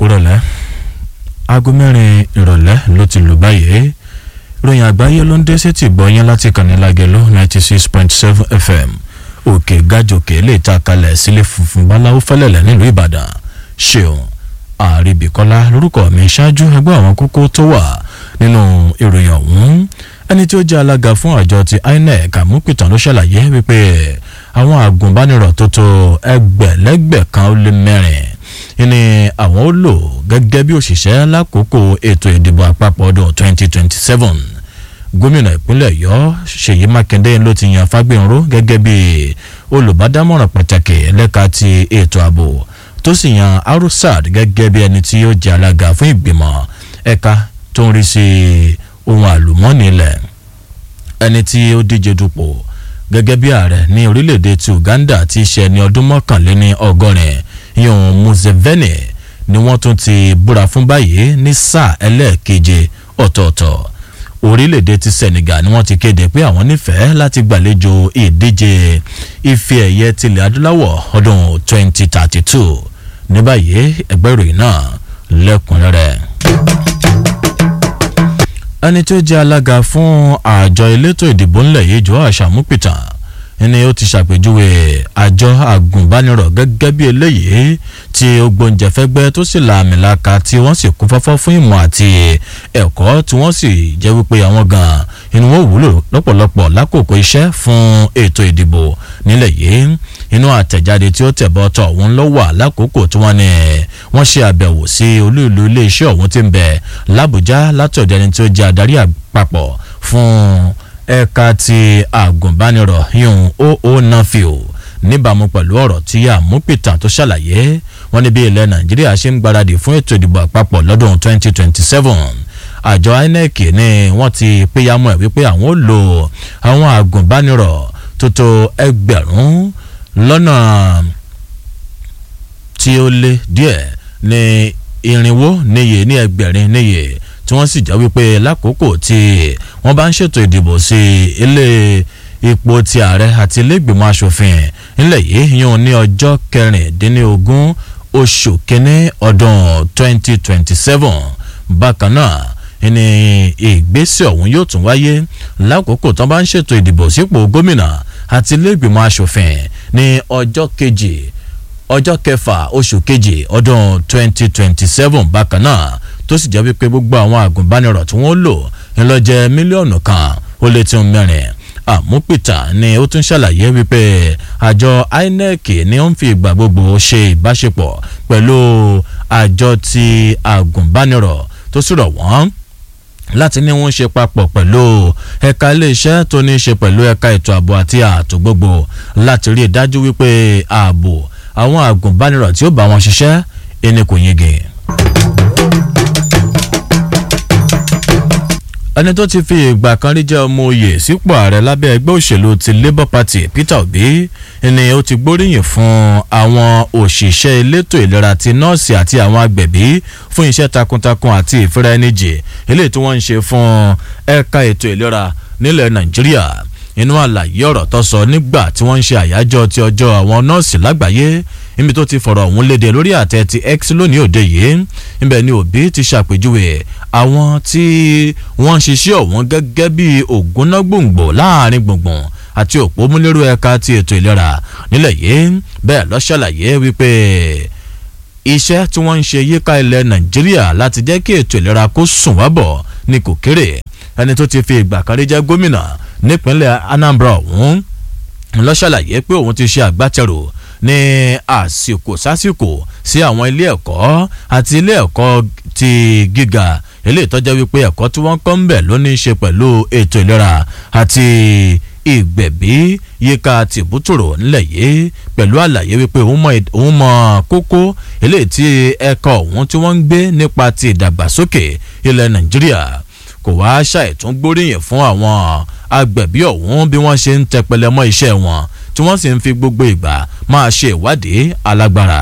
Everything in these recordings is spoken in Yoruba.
kúrọ̀lẹ́ aago mẹ́rin ìrọ̀lẹ́ ló ti lù báyìí ròyìn àgbáyé ló ń dé sétí gbọ́yìn láti kàní lágẹ̀lú ninety six point seven fm òkè gàjòkè lè ta kalẹ̀ sílé funfun báláwo fẹ́lẹ̀lẹ̀ nílùú ìbàdàn ṣeun àríbìkọ́lá lórúkọ mi ṣáájú ẹgbẹ́ àwọn kókó tó wà nínú ìròyìn ọ̀hún ẹni tí ó jẹ́ alága fún àjọ ti inec àmúpìtàn ló ṣàlàyé wípé àwọn àgùnbánirọ̀ tó tó ẹgbẹ̀lẹ́gbẹ̀ kan ó lé mẹ́rin ni àwọn ó lò gẹ́gẹ́ bí òṣìṣẹ́ lákòókò ètò ìdìbò àpapọ̀ ọdún 2027 gómìnà ìpínlẹ̀ ọ̀yọ́ ṣèyí mákindé ló ti yan fágbénró gẹ́gẹ́ bí olùbádámọ̀ràn pàtàkì ẹlẹ́ka ti ètò ààbò tó sì yan arusad gẹ́gẹ́ bí ẹni tí ó jẹ́ alága fún ìgbìmọ̀ ẹ̀ka tó ń rí sí ohun àlùmọ́ọ́nì ilẹ̀ ẹni tí ó díje dupò gẹ́gẹ́ bí ààrẹ ní orílẹ̀-èdè ti uganda ti ṣe ní ọdún mọ́kànléní ọgọ́rin yóò museveni ni wọ́n tún ti búra fún báyìí ní sáà ẹlẹ́ẹ̀keje ọ̀tọ̀ọ̀tọ̀ orílẹ̀-èdè ti senegal ni wọ́n ti kéde pé àwọn nífẹ̀ẹ́ láti gbàlejò ìdíje ife ẹ̀yẹ tilẹ̀ adúláwọ̀ ọdún 2032 ní báyìí ẹgbẹ́ ìròyìn náà lẹ́kùnrẹ́rẹ́ ẹni tó jẹ́ alága fún àjọ elétò ìdìbò ńlẹ̀ yìí jọ àṣàmúpìtàn ni ó ti ṣàpèjúwe àjọ àgùnbánirọ̀ gẹ́gẹ́ bí eléyìí tí ó gbóúnjẹ fẹ́gbẹ́ tó sì la àmìlaka tí wọ́n sì kún fọ́fọ́ fún ìmọ̀ àti ẹ̀kọ́ tí wọ́n sì jẹ́ wípé àwọn gan inú wọn wúlò lọ́pọ̀lọpọ̀ lákòókò iṣẹ́ fún ètò ìdìbò nílẹ̀ yìí inú àtẹ̀jáde tí ó tẹ̀bọ̀ tọ̀ ọ̀hún ló wà lákòókò tí wọ́n ní wọ́n ṣe àbẹ̀wò sí olú ìlú iléeṣẹ́ ọ̀hún tí ń bẹ làbújá látọ̀dọ̀ ẹni tí ó jẹ́ adarí àpapọ̀ fún ẹ̀ka ti àgùnbánirọ̀ yún oo nafio níbàámu pẹ̀lú ọ̀rọ̀ tí àmúpìtàn tó ṣàlàyé wọn ní bí ilẹ̀ nàìjíríà ṣe ń gbáradì fún ètò ìdìbò àpapọ̀ lọ́dún 2027 àjọ inec ni wọ́n ti péyàmọ́ ẹ̀ wípé àwọn ò lo àwọn àgùnbánirọ̀ tó tó ẹgbẹ̀rún lọ́nà tí ó lé díẹ̀ ní irinwó níye ní ẹgbẹ̀rin níye tí wọ́n sì jẹ́ wípé lákòókò tí wọ́n bá ń ṣètò ìdìbò sí ilé ipò ti ààrẹ àti ilégbèmọ̀ asòfin ńlẹ̀ yìí yún ní ọjọ́ kẹrìndínlógún oṣù kínní ọdún 2027 bákan náà ní ìgbésẹ̀ ọ̀hún yóò tún wáyé lákòókò tí wọ́n bá ń ṣètò ìdìbò sípò gómìnà àti ilégbèmọ̀ asòfin ní ọjọ́ kejì ọjọ́ kẹfà oṣù kejì ọdún 2027 bákan náà tó sì jẹ́ wípé gbogbo àwọn àgùnbánirọ̀ tí wọ́n lò ń lọ jẹ́ mílíọ̀nù kan ó lé tí ń mẹ́rin àmúpìtà ni ó tún ṣàlàyé wípé àjọ inec ni ó ń fi ìgbà gbogbo ṣe ìbáṣepọ̀ pẹ̀lú àjọ ti àgùnbánirọ̀ tó sì rọ̀ wọ́n láti ní wọ́n ṣe papọ̀ pẹ̀lú ẹ̀ka iléeṣẹ́ tó ní í ṣe pẹ̀lú ẹ̀ka ètò ààbò àti ààtò gbogbo láti rí i dájú wípé ààbò àwọn àgùnbánirọ̀ tí ó bá wọn ṣiṣẹ́ ẹni kò yege. ẹni tó ti fi ìgbà kan rí jẹ́ ọmọ oyè sípò ààrẹ lábẹ́ ẹgbẹ́ òṣèlú ti labour party peter obi ni ó ti gbóríyìn fún àwọn òṣìṣẹ́ elétò ìlera ti nọ́ọ̀sì àti àwọn agbẹ̀bí fún iṣẹ́ takuntakun àti ìfira ẹni jì eléyìí tí wọ́n ń ṣe fún ẹ̀ka ètò ìlera nílẹ̀ nàìjíríà inú àlàyé ọ̀rọ̀ tó sọ nígbà tí wọ́n ń ṣe àyájọ́ ti ọjọ́ àwọn nọ́ọ̀sì lágbàáyé níbi tó ti fọ̀rọ̀ ọ̀hún léde lórí àtẹ ti x lónìí òde yìí níbẹ̀ ni òbí ti ṣàpèjúwe àwọn tí wọ́n ń ṣiṣẹ́ ọ̀hún gẹ́gẹ́ bí ògúnná gbòǹgbò láàrin gbùngbùn àti òpómúlérò ẹ̀ka ti ètò ìlera nílẹ̀ yìí bẹ́ẹ̀ ló ṣàlàyé wípé iṣẹ́ tí wọ́n ń ṣe yíká ilẹ̀ nàìjíríà láti jẹ́ kí ètò ìlera kó sùn wábọ̀ ni kò kéré ẹni tó ti fi ìgbà kan rí jẹ́ gómìnà nípínlẹ̀ anambra ọ̀hún ló ṣàlàyé pé òun ti ṣe àgbátẹrù ní àsìkò sásìkò sí àwọn ilé ẹ̀kọ́ àti ilé ẹ̀kọ́ ti gíga eléyìí tó jẹ́ wípé ẹ̀kọ́ tí wọ́n kọ́ ń bẹ̀ ló ní í ṣe pẹ̀lú ètò ìlera àti ìgbẹ̀bí yíká tìbútòrò ńlẹ̀ yìí pẹ̀lú àlàyé wípé òun mọ kókó eléyìí tí ẹ̀kọ́ ọ̀hún tí wọ́n ń gbé nípa ti ìdàgbàsókè ilẹ̀ nàìjíríà kò wá ṣàìtún gbóríyìn fún àwọn agbẹ̀bí ọ̀hún bí wọ́n ṣe ń tẹpẹlẹ mọ́ iṣẹ́ wọn tí wọ́n sì ń fi gbogbo ìgbà máa ṣe ìwádìí alágbára.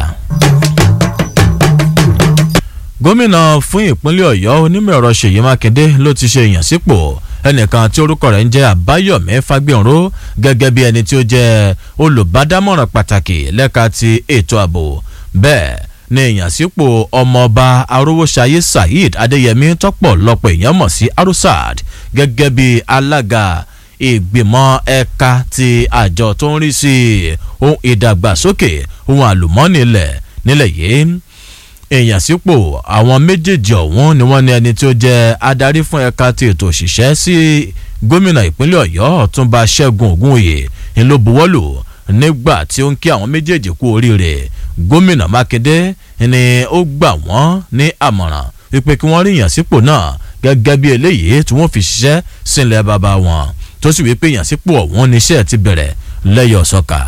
gómìnà fún ìpínlẹ̀ ọ̀yọ́ onímọ̀ ẹ̀rọ ṣèyí mákindé ló ti ṣe ìyànsípò ẹnìkan tí orúkọ rẹ̀ ń jẹ́ àbáyọ̀mí fagbénró gẹ́gẹ́ bí ẹni tí ó jẹ́ olùbádámọ̀ràn pàtàkì lẹ́ka ti ètò ààbò bẹ́ẹ̀ ní ìyànsípò ọmọọba arówóṣayé saheed adéyẹmí tọ́pọ̀ lọ́pọ̀ èèyàn mọ̀ sí arusad gẹ́gẹ́ bí alága ìgbìmọ̀ ẹ̀ka ti àjọ tó ń rí sí ohun ìdàgbàsókè ohun àlùmọ́ọ́nì ilẹ̀ nílẹ̀ yìí èèyàn sípò àwọn méjèèjì ọ̀hún ni wọ́n ní ẹni tí ó jẹ́ adarí fún ẹ̀ka ti ètò òṣìṣẹ́ sí gómìnà ìpínlẹ̀ ọ̀yọ́ ọ̀túnba ṣẹ́gun ògúnòyè ń ló buwọ́lù nígbà tí ó ń kí àwọn méjèèjì kú oríire gómìnà mákindé ni ó gbà wọ́n ní àmọ̀ràn wípé kí wọ́n rí ìyànsípò náà gẹ́gẹ́ bí eléyìí tí wọ́n fi ṣiṣẹ́ sílẹ̀ bàbá wọn tó sì wípé ìyànsípò ọ̀hún níṣẹ́ ti bẹ̀rẹ̀ lẹ́yọ̀ sọ́ka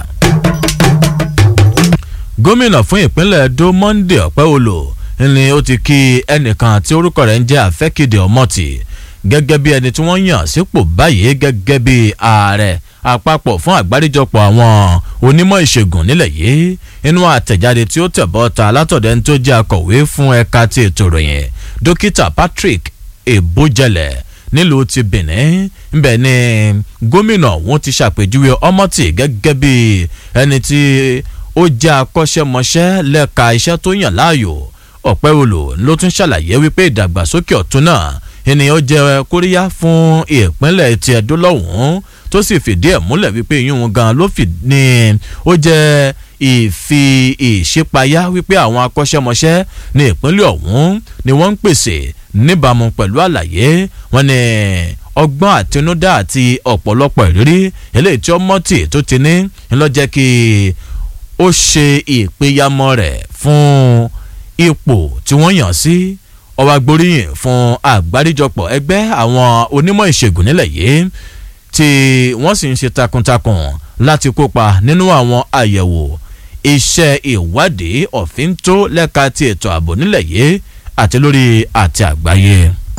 gómìnà fún ìpínlẹ̀ edo monday ọ̀pẹ́wòlò ni ó ti kí ẹnìkan tí orúkọ rẹ̀ ń jẹ́ àfẹ́kìdè ọmọtì gẹ́gẹ́ bí ẹni tí wọ́n yàn sípò báyìí gẹ́gẹ́ bí ààrẹ àpapọ̀ fún àgbáríjọpọ̀ àwọn onímọ̀ ìṣègùn nílẹ̀ yìí inú àtẹ̀jáde tí ó tẹ̀bọ́ ta látọ̀dẹ̀ ní tó jẹ́ akọ̀wé fún ẹ̀ka ti ètò ìròyìn dókítà patrick ebojẹlẹ nílùú ti benin ńbẹ ni gómìnà òun ti ṣàpèjúwe ọmọtì gẹ́gẹ́ bí ẹni tí ó jẹ́ akọ́ṣẹ́mọṣẹ́ lẹ́ka iṣẹ́ tó yàn láàyò ọ̀pẹ́wòlò ló tún ṣàlàyé wípé ìdàgbàsókè ọ̀tún náà ènìyàn jẹ́ kóríyá fún ìpínlẹ̀ ti ẹ̀dó lọ́hùn-ún tó sì fìdí ẹ̀ múlẹ̀ wípé yíyún gan ló fi ní ó jẹ́ ìfi ìṣípayá wípé àwọn akọ́ṣẹ́mọṣẹ́ ní ìpínlẹ̀ ọ̀hún ni wọ́n ń pèsè níbàámu pẹ̀lú àlàyé wọn ni ọgbọ́n àtinúdá àti ọ̀pọ̀lọpọ̀ ìrírí eléyìí tí ọmọtì tó ti ní ńlọ́jẹ́ kí ó ṣe ìpéyàmọ́ rẹ̀ fún ipò tí wọ́n yàn sí ọba gboríyìn fún àgbáríjọpọ̀ ẹgbẹ́ àwọn onímọ̀ ìṣègùn nílẹ̀ yìí tí wọ́n sì ń ṣe takuntakun láti kópa nínú àwọn àyẹ̀wò iṣẹ́ ìwádìí ọ̀fíntó lẹ́ka ti ètò ààbò nílẹ̀ yìí àti lórí àti àgbáyé.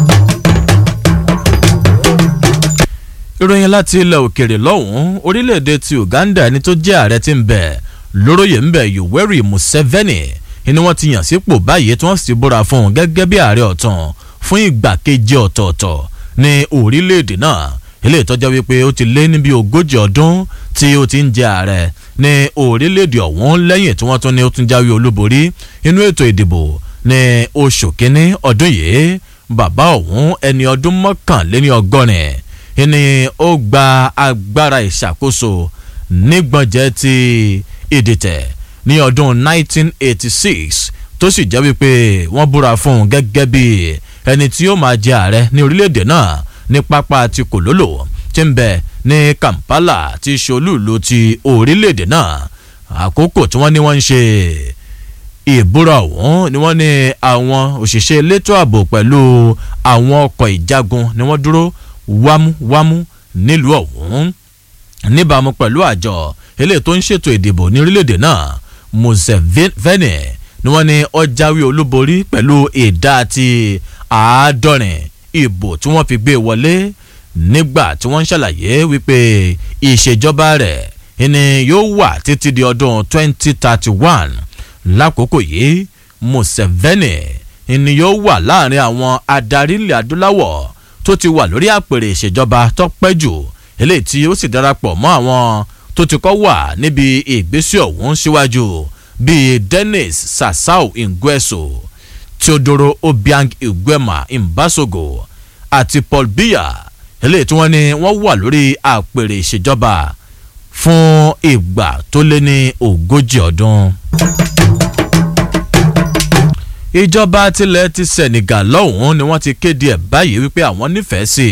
ìròyìn láti ilẹ̀ òkèrè lọ́hùn-ún orílẹ̀-èdè ti uganda ẹni tó jẹ́ ààrẹ ti ń bẹ̀ lóróyè ń bẹ̀ yoweri museveni ni wọ́n ti yàn sípò báyìí tí wọ́n sì búra fún un gẹ́gẹ́ bí ààrẹ ọ̀tàn fún ìgbà keje ọ̀tọ̀ọ̀tọ̀ ní orílẹ̀-èdè náà ilé ìtọ́jà wípé ó ti lé níbi ogójì ọdún tí ó ti ń jẹ ààrẹ ní orílẹ̀-èdè ọ̀hún lẹ́yìn tí wọ́n tún ní ó tún jáwé olúborí inú ètò ìdìbò ní oṣù kínní ọdún yìí bàbá ọ̀hún ẹni ọdún mọ́kànléní ọgọ́rin ni ó gba agbára ìṣàkóso nígbọ̀njẹ́ ti ìdìtẹ̀ ní ọdún 1986 tó sì jẹ́ wípé wọ́n búra fún un gẹ́gẹ́ bí ẹni tí ó máa jẹ ààrẹ ní orílẹ̀-èdè náà ní pápá ti kòlólò tí ń bẹ ní kampala ti ṣolúùlú ti orílẹ̀-èdè náà àkókò tí wọ́n ní wọ́n ń ṣe ìbúra ọ̀hún ni wọ́n ní àwọn òṣìṣẹ́ elétò ààbò pẹ̀lú àwọn ọkọ̀ ìjagun ni wọ́n dúró wámúwámú nílùú ọ̀hún níbàámu pẹ̀lú àjọ eléyìí tó ń ṣètò ìdìbò ní orílẹ̀-èdè náà museveni ni wọ́n ní ó jáwé olúborí pẹ̀lú ìdá àti àádọ́rin ìbò tí wọ́n fi gbé wọlé nígbà tí wọ́n ń ṣàlàyé wípé ìṣèjọba rẹ̀ ni yóò wà títí di ọdún 2031 lákòókò yìí museveni ni yóò wà láàrin àwọn adarí ilẹ̀ adúláwọ̀ tó ti wà lórí àpèrè ìṣèjọba tó pẹ́ jù eléyìí tí ó sì darapọ̀ mọ́ àwọn tó ti kọ́ wà níbi ìgbésí ọ̀hún síwájú bíi dennis sasau ngueso teodoro obiang iguema imbasogo àti paul biya eléyìí tí wọ́n ní wọ́n wà lórí àpèrè ìṣèjọba fún ìgbà tó lé ní ogójì ọdún. ìjọba tilẹ̀ ti senegal lọ́hùn-ún ni wọ́n ti kéde ẹ̀ báyìí wípé àwọn nífẹ̀ẹ́ sí